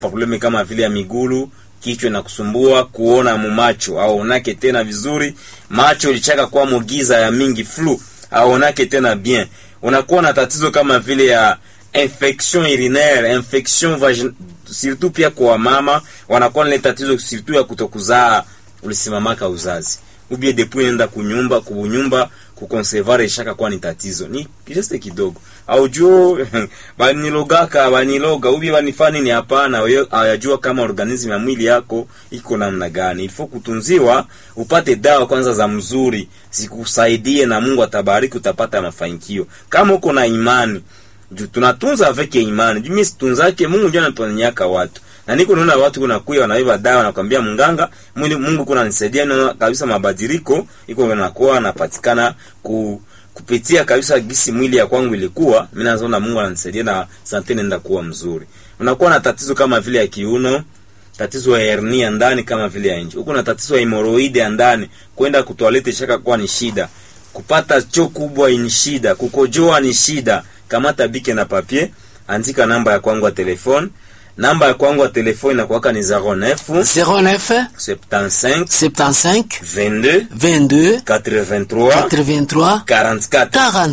problemi kama vile ya migulu kichwa na kusumbua kuona mumacho aonake tena vizuri macho ilichaka kwa mugiza ya mingi flu aonake tena bien unakuwa na tatizo kama vile ya infection urinaire infection vagin... surtout pia kwa mama wanakuwa na tatizo surtout ya kutokuzaa ulisimamaka uzazi ubie depuis nenda kunyumba kubunyumba kukonservare ishaka kwa ni tatizo ni just kidogo au juo banilogaka baniloga ubi banifani ni hapana ayajua kama organism ya mwili yako iko namna gani ilifo kutunziwa upate dawa kwanza za mzuri zikusaidie na Mungu atabariki utapata mafanikio kama uko na imani juu tunatunza avec imani juu mimi situnzake Mungu ndio anatonyaka watu na niko naona watu kuna kuya wanaiba dawa nakwambia mganga mwili Mungu kuna nisaidia na kabisa mabadiliko iko nakuwa napatikana ku kupitia kabisa gisi mwili ya kwangu ilikuwa mimi naona Mungu ananisaidia na sante nenda kuwa mzuri unakuwa na tatizo kama vile ya kiuno tatizo ya hernia ndani kama vile ya nje huko na tatizo ya hemoroide ya ndani kwenda kutoalete shaka kuwa ni shida kupata choo kubwa ni shida kukojoa ni shida kamata bike na papier andika namba ya kwangu ya telefone namba ya kwangu ya telefone inakuwaka ni 09 09 75 75 22 22 83 83 44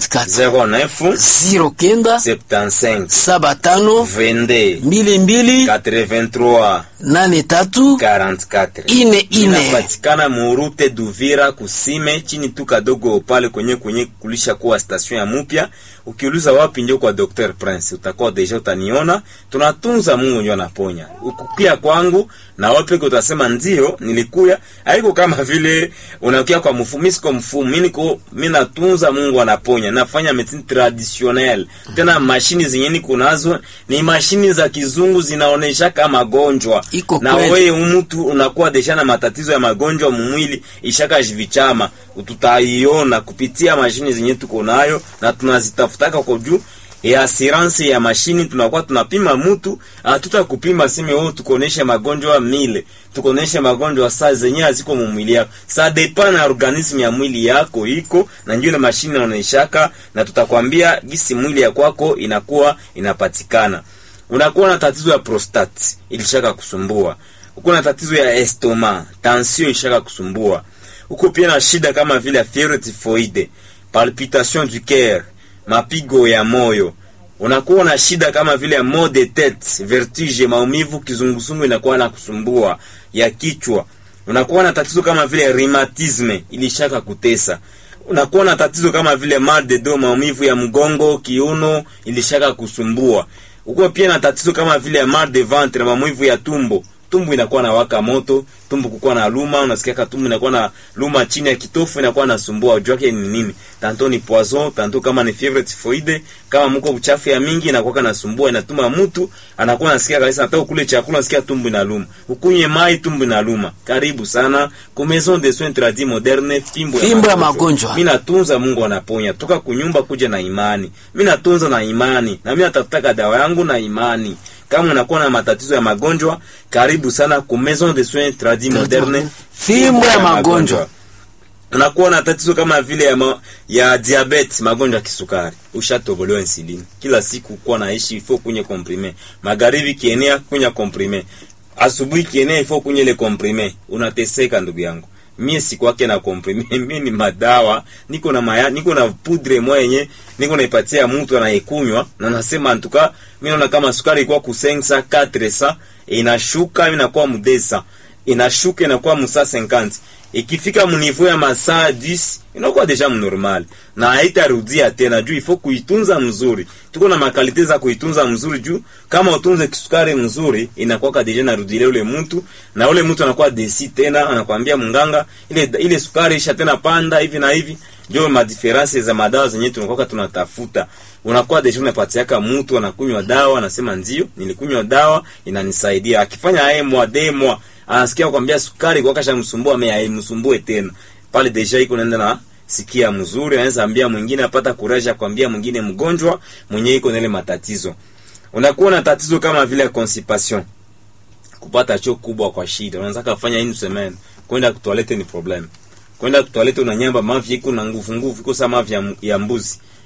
44 09 09 75 saba tano 22 mbili mbili 83 nane tatu 44 ine ine inapatikana murute Duvira kusime chini tu kadogo pale kwenye kwenye kulisha kuwa station ya mupya. Ukiuliza wapi ndio kwa Dr Prince utakuwa deja utaniona. Tunatunza Mungu ndio anaponya. Ukukia kwangu na wapi utasema ndio nilikuya. Haiko kama vile unakia kwa mfumo, mimi siko mfumo, mimi niko mimi natunza Mungu anaponya. Nafanya medicine traditionnelle. Tena mashini zenye niko nazo ni mashini za kizungu zinaonesha kama magonjwa Iko na kweli. wewe mtu unakuwa desha na matatizo ya magonjwa mumwili ishaka jivichama tutaiona kupitia mashini zenye tuko nayo na tunazitafutaka kwa juu ya assurance ya mashini tunakuwa tunapima mtu hatuta kupima sime wewe tukoneshe magonjwa mile tukoneshe magonjwa saa zenye haziko mumwili yako sa depa na organism ya mwili yako iko na ndio ile mashini inaoneshaka na tutakwambia gisi mwili ya kwako inakuwa inapatikana unakuwa na tatizo ya prostate ilishaka kusumbua uko na tatizo ya estoma tension ilishaka kusumbua uko pia na shida kama vile ya fièvre typhoide palpitation du cœur mapigo ya moyo unakuwa na shida kama vile ya maux de tête vertige maumivu kizunguzungu inakuwa na kusumbua ya kichwa unakuwa na tatizo kama vile rheumatisme ilishaka kutesa unakuwa na tatizo kama vile mal de dos maumivu ya mgongo kiuno ilishaka kusumbua uko pia na tatizo kama vile ya mal de ventre maumivu ya tumbo tumbo inakuwa na waka moto tumbo kukuwa na luma unasikia tumbo inakuwa na luma chini ya kitofu inakuwa nasumbua ujua yake ni nini tanto ni poison tanto kama ni fièvre typhoide kama mko uchafu ya mingi inakuwa nasumbua inatuma mtu anakuwa nasikia kabisa hata kule chakula nasikia tumbo inaluma ukunye mai tumbo inaluma karibu sana ku maison de soins tradis moderne fimbo Fimbo ya magonjwa. mimi natunza Mungu anaponya toka kunyumba kuja na imani mimi natunza na imani na mimi natafutaka dawa yangu na imani kama unakuwa na matatizo ya magonjwa karibu sana ku maison de soins tradis moderne Fimbo ya magonjwa. unakuwa na tatizo kama vile ya, ma, ya diabetes magonjwa ya kisukari ushatobolewa insulini kila siku kuwa naishi ifo kunye komprime magharibi kienea kunya komprime asubuhi kienea ifo kunye ile komprime unateseka ndugu yangu mie sikwake na komprime mie ni madawa niko na maya, niko na pudre moya yenye niko naipatia mtu anaikunywa na nasema antuka mimi naona kama sukari ilikuwa kusensa 400 inashuka inakuwa mudesa inashuka inakuwa musa 50 ikifika munivo ya masaa 10 inakuwa deja mnormal na haitarudia tena juu ifo kuitunza mzuri tuko na makalite za kuitunza mzuri juu kama utunze kisukari mzuri inakuwa deja narudilia ule mtu na ule mtu anakuwa desi tena anakwambia mnganga ile ile sukari isha tena panda hivi na hivi ndio madiferansi za madawa zenyewe tunakuwa tunatafuta unakuwa deja unapatiaka mtu anakunywa dawa anasema ndio nilikunywa dawa inanisaidia akifanya aye mwa demwa anasikia kwambia sukari kwa kasha msumbua ame aimsumbue tena pale deja iko naenda na sikia mzuri anaweza ambia mwingine apata kuraja kwambia mwingine mgonjwa mwenye iko na ile matatizo unakuwa na tatizo kama vile constipation kupata choo kubwa kwa shida unaweza kufanya une semaine kwenda kutoilette ni problem kwenda kutoilette unanyamba mavi iko na nguvu nguvu iko sama mavi ya, ya mbuzi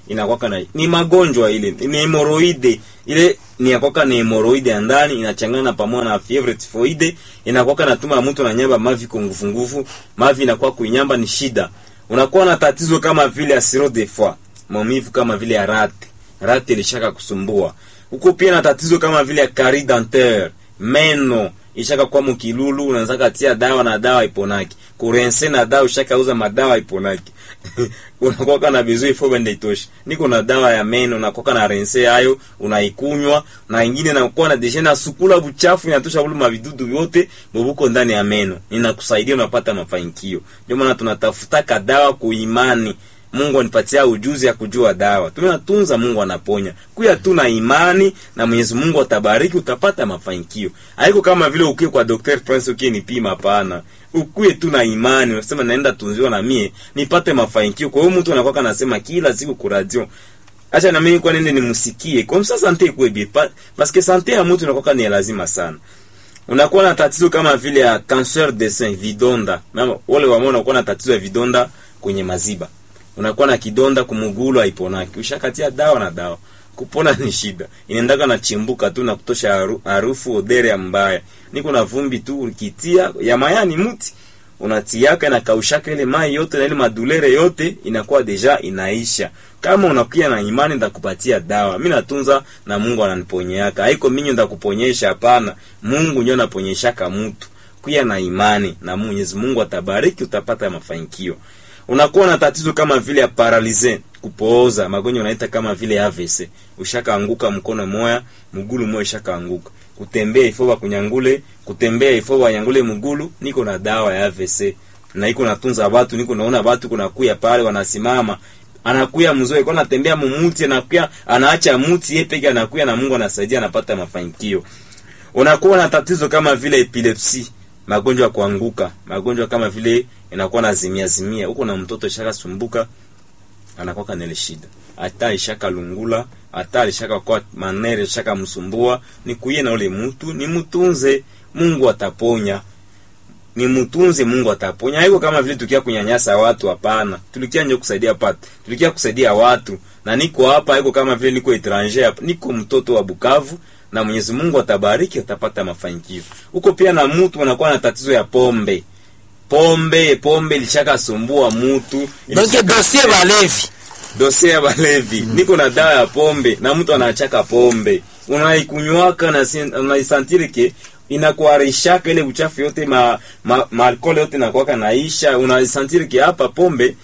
inakwaka na ni magonjwa ile ni hemoroide ile ni yakwaka ni hemoroide ya ndani inachangana pamoja na fievre typhoide inakwaka natuma mtu na nyamba mavi kwa nguvu nguvu mavi inakuwa kuinyamba ni shida unakuwa na tatizo kama vile asiro de foie maumivu kama vile ya rate rate ilishaka kusumbua huko pia na tatizo kama vile ya carie dentaire meno ishaka kwa mukilulu unaanza katia dawa na dawa iponaki kurense na dawa ushaka uza madawa iponaki unakoka na bizu ifo bende itoshi niko na dawa ya meno unakoka na rense hayo unaikunywa na ingine nakuwa na deshe na sukula buchafu inatosha bulu mavidudu vyote bobuko ndani ya meno inakusaidia unapata mafanikio ndio maana tunatafuta kadawa kuimani Mungu anipatia ujuzi ya kujua dawa. Tunatunza, Mungu anaponya. Kuya tu na imani na Mwenyezi Mungu atabariki, utapata mafanikio. Haiko kama vile ukie kwa Dr. Prince ukie nipima, hapana. Ukuye tu na imani, unasema naenda tunziwa na mie nipate mafanikio. Kwa hiyo mtu anakuwa anasema kila siku ku radio acha na mimi kwa nini nimsikie. Kwa msa sante ikuwe bien pa, parce que sante ya mtu inakuwa ni lazima sana. Unakuwa na tatizo kama vile ya cancer de sein, vidonda. Mama wale wamao unakuwa na tatizo ya vidonda kwenye maziba unakuwa na kidonda kumugulu haiponaki, ushakatia dawa na dawa, kupona ni shida, inaendaka na chimbuka tu na kutosha haru, harufu odere ya mbaya. Niko na vumbi tu ukitia ya mayani muti unatiaka na kaushaka ile mai yote na ile madulere yote inakuwa deja inaisha. Kama unakuya na imani ndakupatia dawa. Mimi natunza na Mungu ananiponyeaka. Haiko mimi ndakuponyesha hapana. Mungu ndio anaponyeshaka mtu. Kuya na imani na Mwenyezi Mungu atabariki utapata mafanikio unakuwa na tatizo kama vile ya paralize kupooza magonjwa unaita kama vile AVC ushakaanguka mkono moya mgulu moya ushakaanguka kutembea ifo kunyangule kutembea ifo wanyangule mgulu niko na dawa ya AVC na iko natunza watu niko naona watu kuna kuya pale wanasimama anakuya mzoe kwa anatembea mumuti anakuya anaacha muti yeye peke anakuya na Mungu anasaidia anapata mafanikio unakuwa na tatizo kama vile epilepsi magonjwa ya kuanguka magonjwa kama vile inakuwa na zimia zimia huko na mtoto shaka sumbuka anakuwa kanele shida hata ishaka lungula hata ishaka kwa manere shaka msumbua ni kuye na ule mtu ni mtunze Mungu ataponya ni mtunze Mungu ataponya haiko kama vile tukia kunyanyasa watu hapana tulikia nje kusaidia pata tulikia kusaidia watu na niko hapa haiko kama vile niko etranger hapa niko mtoto wa Bukavu na Mwenyezi Mungu atabariki atapata mafanikio huko pia na mtu anakuwa na tatizo ya pombe pombe pombe lishaka sumbua mutu donc dossier balevi dosie ya balevi mm. niko na dawa ya pombe na mtu anachaka pombe unaikunywaka na unaisantire ke inakuarishaka ile uchafu yote ma, ma, ma alcohol yote nakwaka naisha unaisantire ke hapa pombe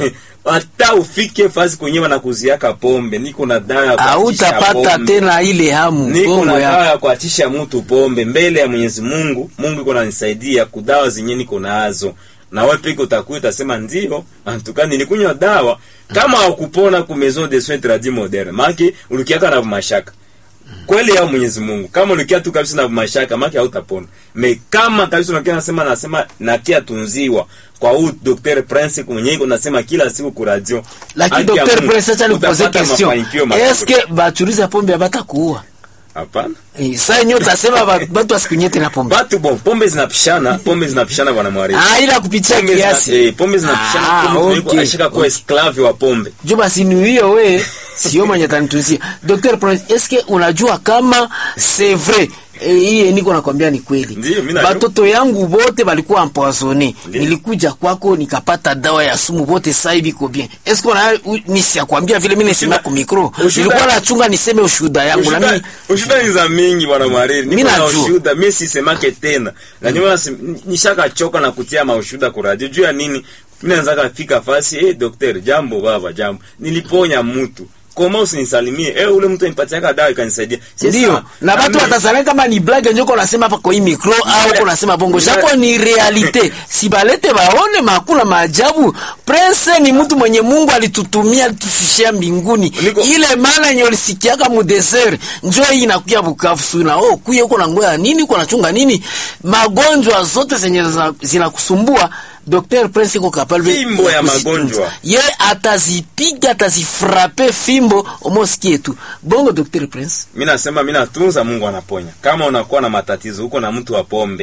hata ufike fasi kwenye wanakuziaka pombe niko na dawa ya kuachisha hautapata pombe. tena ile hamu niko gongo na dawa ya ya kuachisha mtu pombe mbele ya Mwenyezi Mungu. Mungu iko nanisaidia kudawa zenye niko nazo, na wewe peke utakuwa utasema ndio, antuka nilikunywa dawa kama haukupona ku maison de soins tradis moderne, maki ulikiaka na mashaka kweli ya Mwenyezi Mungu. Kama ulikia tu kabisa na mashaka, maki hautapona. Me kama kabisa unakia nasema nasema nakia tunziwa kwa huu Dr. Prince mwenyewe iko nasema kila siku ku radio. lakini Haki ya Dr. Mungu, Prince acha nikupoze utapata question mafanikio makubwa. eske batuliza pombe abata kuua Hapana. eh, sasa yenyewe utasema ba- batu asikunywe tena pombe Batu bon, pombe zinapishana, pombe zinapishana bwana Mwari. ah ila kupitia pombe kiasi zina, eh, pombe zinapishana Ah, pombe okay, ashika kuwa esclave wa pombe jo basi ni hiyo we sio mwenye tanituzia Dr. Prince eske unajua kama c'est vrai Eh, hii niko nakwambia ni kweli Ndiyo, mimi najua. batoto yangu bote balikuwa empoisonné Ndiyo. nilikuja kwako nikapata dawa ya sumu bote sasa hivi iko bien eske una nisiakwambia vile mimi nisema Ushuda- ku micro ushuda- nilikuwa nachunga niseme ushuhuda yangu na mimi Ushuda- ushuda ni za mingi bwana Mwariri. Mimi Niko na najua. ushuda, mimi sisemake tena. Na ndio maana si- nishaka choka na kutia maushuda kwa radio. Juu ya nini? Mimi naanza kafika fasi, eh daktari, jambo baba, jambo. Niliponya mtu. Koma usinisalimie. Eh ule mtu anipatiaka dawa ikanisaidia. Sasa, ndio na batu mimi- watazania kama ni blague njoko nasema hapa kwa hii micro au ko nasema bongo Mira- japo ni realite si balete baone makula maajabu prince ni mtu mwenye Mungu alitutumia alitufishia mbinguni Niko- ile maana yenye ulisikiaka mu desert njoo hii inakuya Bukavu suna oh kuye uko na ngoya nini uko nachunga nini magonjwa zote zenye zina- zinakusumbua Dr. Prince iko capable Fimbo ya kuzitunza. magonjwa. ye atazipiga atazifrape fimbo omosikie tu bongo Dr. Prince mi nasema mi natunza mungu anaponya kama unakuwa na matatizo huko na mtu wa pombe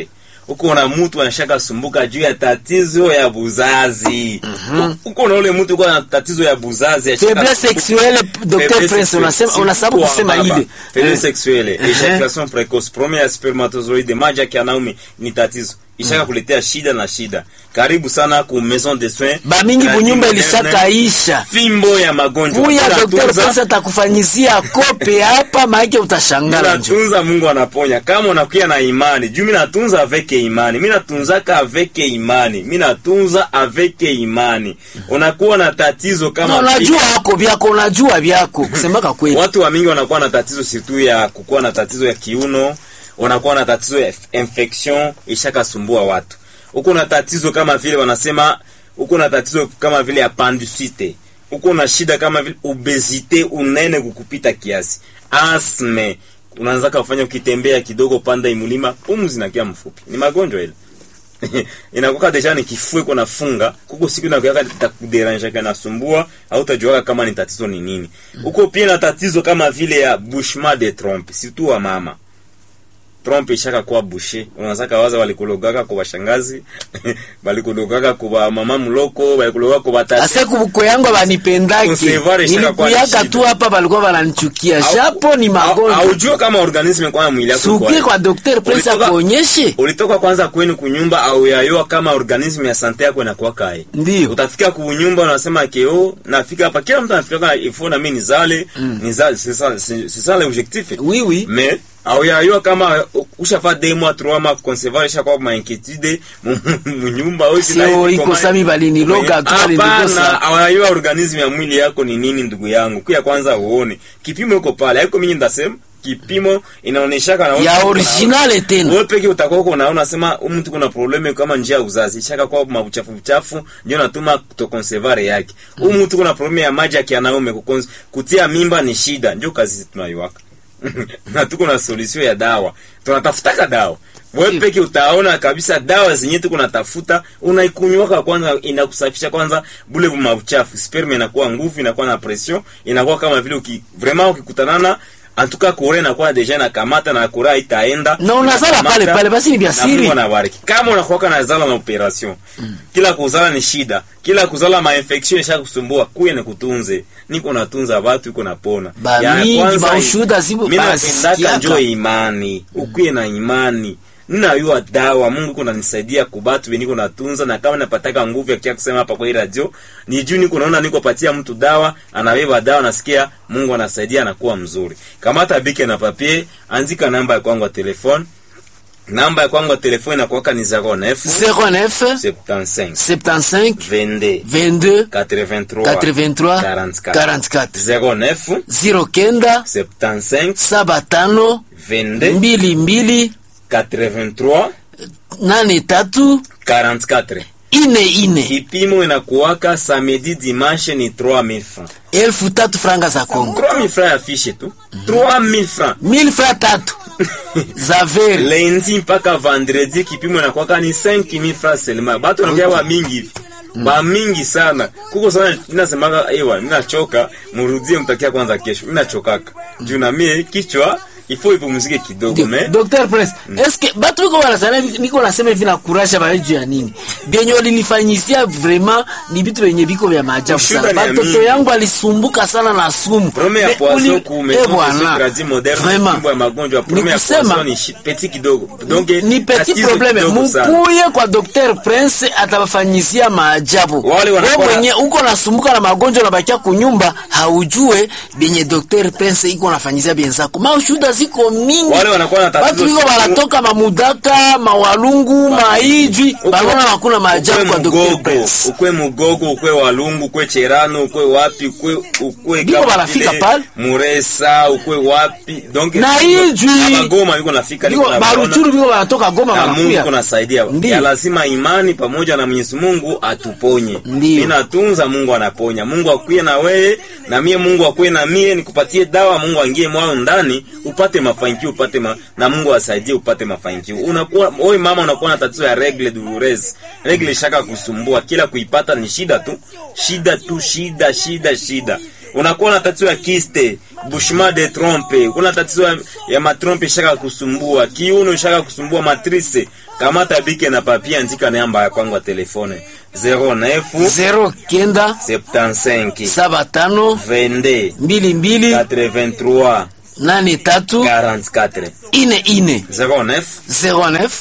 uko na mtu anashaka sumbuka juu ya tatizo ya buzazi uko na ule mtu uko na tatizo ya buzazi ashaka Faiblesse sumbuka. sexuelle, Dr. Faiblesse Prince, sexuelle. unasema- Si unasababu kwa kusema baba. ile. Faiblesse Eh. sexuelle Eh. ejaculation precoce premier ya spermatozoide maji ya kianaume ni tatizo ishaka kuletea shida na shida karibu sana ku maison de soins bamingi Trading bunyumba moderne. ilishakaisha fimbo ya magonjwa kuya Dr. Tunatunza- Prince atakufanyizia kope hapa maake utashangala njo natunza mungu anaponya kama unakuya na imani juu mi natunza aveke imani mi natunzaka aveke imani mi natunza aveke imani unakuwa na tatizo Na kama unajua wako vyako unajua vyako kusemaka kweli watu wa mingi wanakuwa na tatizo situ ya kukuwa na tatizo ya kiuno wanakuwa na tatizo ya infection ishakasumbua watu huko na tatizo kama vile wanasema huko na tatizo kama vile appendicite huko na shida kama vile obesite unene kukupita kiasi asme unaanza kufanya ukitembea kidogo panda imulima pumzi nakia mfupi ni magonjwa ile inakuwa deja ni kifue kuna funga kuko siku inakuwa itakuderanja kana sumbua au utajua kama ni tatizo ni nini huko pia na tatizo kama vile ya bouchement de trompe surtout wa mama trompe ishaka kuwa bushe unasaka waza walikulogaka kwa washangazi walikulogaka kwa mama mloko walikulogaka kwa tate ase kubuko yangu abanipendake Kusevare shaka kwa nilikuyaka shida. tu hapa balikuwa bananichukia Au- japo ni au- magonjwa haujua kama organisme kwa mwili yako iko sukie aje. kwa Dr. Prince Ulitoka- akuonyeshe ulitoka kwanza kwenu kunyumba au yayoa kama organisme ya sante yako inakuwa kae Ndiyo. utafika kunyumba unasema keo nafika hapa kila mtu anafika kwa ifo na mimi nizale nizale c'est ça c'est c'est ça l'objectif oui oui mais au yayoa kama ushafa deux mois trois mois concevoir isha kwa ma inquiétude mu- mu- mu nyumba au Sio iko sami baliniloga tu balinigusa. hapana awayua organisme ya mwili yako ni nini ndugu yangu kuya kwanza uone kipimo iko pale haiko mimi ndasema kipimo inaoneshaka na ya originale tena wewe peke utakuwa uko unaona sema huyu mtu kuna probleme kama njia ya uzazi ishaka kwa mabuchafu buchafu ndio natuma kutokonservare yake huyu mtu kuna probleme ya maji ya kianaume kukons- kutia mimba ni shida ndio kazi tunaiwaka na tuko na solution ya dawa tunatafutaka dawa wewe Ndiyo. peke utaona kabisa dawa zenye tuko natafuta unaikunywaka kwanza inakusafisha kwanza bule mabuchafu sperme inakuwa nguvu inakuwa na pression inakuwa kama vile uki, vraiment ukikutanana antuka kure inakuwa deja inakamata na kura itaenda Na unazala Inakamata, pale pale, basi ni vya na siri. Mungu anabariki kama unakuwa na zala na operation kila kuzala ni shida kila kuzala ma infection isha kusumbua kuye ni kutunze niko natunza watu iko napona Ba Ya mingi, kwanza, maushuhuda zipo, mimi basikiaka. napendaka njoo imani ukuye na imani ninayua dawa mungu kuna nisaidia kubatu beniko natunza na kama napataka nguvu ya kia kusema hapa kwa hii radio ni juu niko naona niko patia mtu dawa anabeba dawa nasikia mungu anasaidia anakuwa mzuri kamata bike na papier andika namba ya kwangu ya telefone namba ya kwangu ya telefone inakuwaka ni 09 09 75 75 22 22 83 83 44 09 09 75 saba tano 22 mbili mbili 83 nane tatu 44 ine ine kipimo inakuwaka samedi dimanche ni 3000 francs elfu tatu franga za Kongo 3000 francs ya fishe tu 3000 francs mil fra tatu za veri lundi mpaka vendredi kipimo inakuwaka ni 5000 francs seulement batu wanakuya ba mingi hivi ba mingi sana kuko sana inasemaka ewa mimi nachoka murudie mtakia kwanza kesho mimi nachokaka juu na mie kichwa ifo ipumzike kidogo me Dr. Prince, eske batu biko wanasema niko nasema hivi na kurasha ba juu ya nini? Benye walinifanyizia vraiment ni vitu venye viko vya maajabu Ushuda sana. ni ya Batoto mingi. yangu alisumbuka sana na sumu. Prome ya Me- poisson uli- ku Eh, maison de bwana. soins tradis moderne Vraiment. kimbo ya magonjwa prome Ni ya kusema- poisson ni shi- petit kidogo donc ni petit tatizo probleme kidogo sana. mukuye kwa Dr. Prince atabafanyizia maajabu. Wale Wewe wanakuwa- mwenye uko nasumbuka na magonjwa unabakia kunyumba haujue benye Dr. Prince iko nafanyizia benzako. Maushuda ziko mingi. Wale wanakuwa na tatizo Watu wiko siku- wanatoka mamudaka, mawalungu, maijwi, Ukwe- banaona hakuna maajabu ukwe kwa Dr. mugogo Prince. ukwe mugogo ukwe walungu ukwe cherano ukwe wapi ukwe ukwe Biko kama banafika vile pale. muresa ukwe wapi donc Na ijwi. na magoma biko nafika Biko biko na baruchuru biko wanatoka Goma na Mungu wanakuya. kunasaidia. Ndiyo. Ya lazima imani pamoja na Mwenyezi Mungu atuponye. Ndiyo. Ninatunza, Mungu anaponya. Mungu akuye na wewe na mie, Mungu akuye na mie, nikupatie dawa, Mungu aingie mwao ndani, upate mafanikio, upate ma, na Mungu asaidie upate mafanikio. Unakuwa wewe mama, unakuwa na tatizo ya regle douloureuse, regle shaka kusumbua, kila kuipata ni shida tu, shida tu, shida, shida, shida unakuwa na tatizo ya kiste bushima de trompe, kuna tatizo ya, ya matrompe shaka kusumbua, kiuno shaka kusumbua, matrice kamata bike na papia, andika namba ya kwangu ya telefone 09 zero kenda 75 saba tano 22 mbili mbili 83 nane tatu 44 ine ine 09 09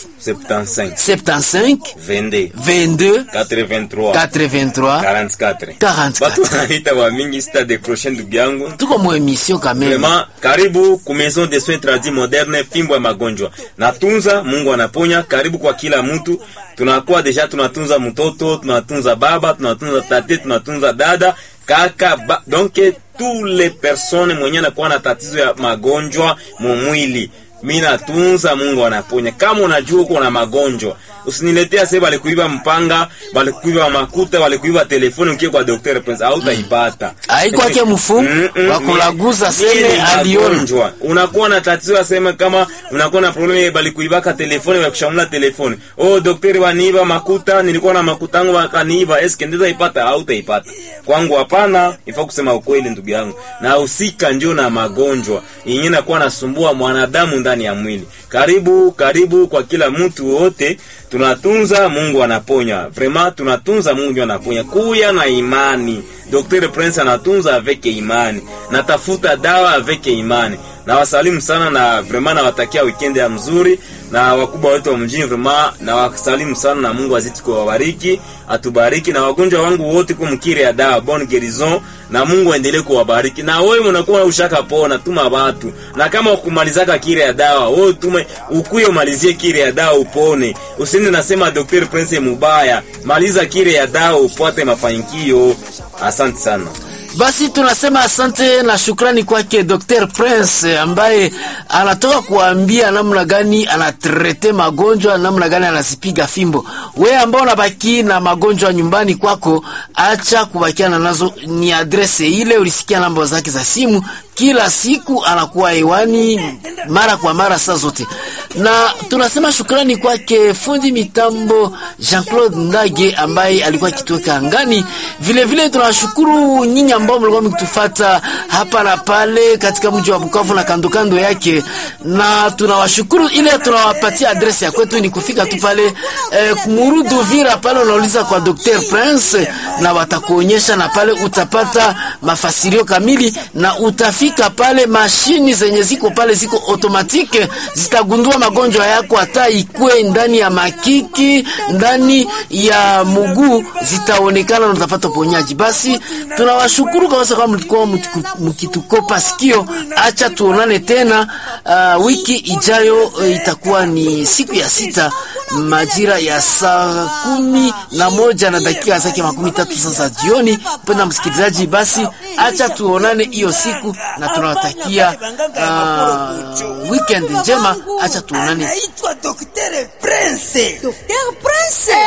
75 75 22 22 83 83 44 44 batu wanaita wa mingi sita décroché ndugu yangu tuko mu emission kameme Vraiment, karibu ku maison de soins tradis moderne, fimbo ya magonjwa. Natunza, Mungu anaponya. Karibu kwa kila mtu. Tunakuwa deja tunatunza mtoto, tunatunza baba, tunatunza tate, tunatunza dada, kaka, ba, donc tous les personnes mwenye anakuwa na tatizo ya magonjwa mu mwili. Mimi natunza, Mungu anaponya. Kama unajua uko na magonjwa, usiniletea sasa balikuiba mpanga, balikuiba makuta, balikuiba telefoni ukie kwa Dr. Prince au utaipata. Haikwake mfumu Mm-mm, wa kulaguza ni- seme ni aliona magonjwa. Unakuwa na tatizo ya sema kama unakuwa na problemu bali kuibaka telefoni ya kushamula telefoni. Oh, daktari waniiba makuta, nilikuwa na makuta yangu wakaniiba. Eske ndiza ipata au utaipata? Kwangu hapana, ifaa kusema ukweli ndugu yangu. Na usika ndio na magonjwa. Yenyewe nakuwa nasumbua mwanadamu ndani ya mwili. Karibu, karibu kwa kila mtu wote. Tunatunza, Mungu anaponya. Vraiment tunatunza, Mungu ndio anaponya. Kuya na imani. Dr. Prince anatunza avec imani. Natafuta dawa avec imani. Na wasalimu sana na vraiment nawatakia weekend ya mzuri na wakubwa wetu wa mjini vraiment na wasalimu sana na Mungu azidi kuwabariki, atubariki na wagonjwa wangu wote kwa mkiri ya dawa bon guérison na Mungu aendelee kuwabariki. Na wewe unakuwa ushaka pona, tuma watu. Na kama ukumalizaka kire ya dawa, wewe tume ukuye umalizie kire ya dawa upone. Usiende nasema Dr. Prince mubaya. Maliza kire ya dawa upate mafanikio. Asante sana. Basi tunasema asante na shukrani kwake Dr. Prince ambaye anatoka kuambia namna gani anatrete magonjwa, namna gani anazipiga fimbo. We ambao unabaki na magonjwa nyumbani kwako, acha kubakiana nazo, ni adrese ile, ulisikia namba zake za simu, kila siku anakuwa hewani mara kwa mara saa zote, na tunasema shukrani kwake fundi mitambo Jean-Claude Ndage ambaye alikuwa akituweka angani. Vile vile tunawashukuru nyinyi ambao mlikuwa mkitufata hapa na pale katika mji wa Bukavu na kando kando yake, na tunawashukuru. Ile tunawapatia adresi ya kwetu ni kufika tu pale eh, Murudu Vira pale, unauliza kwa Dr. Prince na watakuonyesha, na pale utapata mafasirio kamili na utafika pale, mashini zenye ziko pale ziko automatike zitagundua magonjwa yako, hata ikwe ndani ya makiki, ndani ya muguu, zitaonekana na utapata uponyaji. Basi tunawashukuru kabisa kama mlikuwa mtuku- mkitukopa sikio. Acha tuonane tena uh, wiki ijayo. Uh, itakuwa ni siku ya sita majira ya saa kumi na moja na dakika zake makumi tatu sasa jioni. Mpenda msikilizaji, basi acha tuonane hiyo siku na tunawatakia uh, weekend njema. Acha tuonane Naitwa Dr. Prince. Dr. Prince